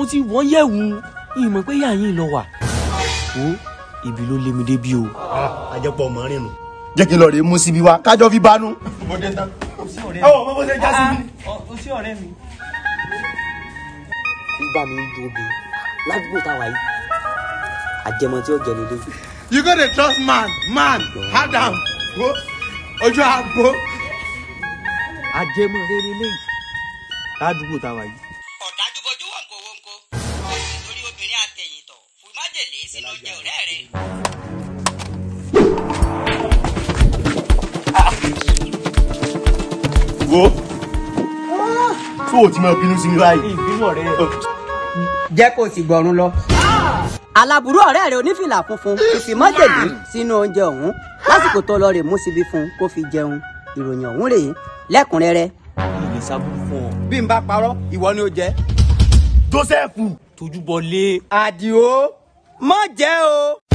ti wọ́n yẹ̀wù ìmọ̀ pé yà yín lọ wà. wo ibi ló lé mi débi o. àjẹpọ̀ mọ́ rìn nù. jẹ́ kí n lọ rèé mú síbi wa kájọ́ fi bánú. mo dé tán. ẹ wọ mọ bó ṣe já sí mi. o sí ọ̀rẹ́ mi. nígbà mi ń ju obìnrin ládùúgbò táwa yìí àjẹmọ tí ó jẹ nílé. you go dey trust man man adam wo ojú àgbo. àjẹmọ rẹ nílé yìí ládùúgbò táwa yìí. ọ̀dájú bojú wọ̀nkó wọ̀nkó nítorí obìnrin àtẹ̀yìntọ̀ fún májèlé sínú oúnjẹ ọ̀rẹ́ rẹ̀. wo tó o ti máa bínú sí mi báyìí. ìbínú ọ̀rẹ́ rẹ. jẹ́ kó o sì gbọ̀run lọ. aláburú ọ̀rẹ́ rẹ̀ onífìlà funfun fífi májèlé sínú oúnjẹ ọ̀hún lásìkò tó lọ rè mú síbi fún un kó fi jẹun ìròyìn ọ̀hún rèé lẹ́kùnrẹ́rẹ́. ìlẹ̀ sábúrú fún ọ. bí n bá parọ́ ìwọ ni ó jẹ́. joseph tójú bọ lé. àdìo mọ̀ jẹ́ o.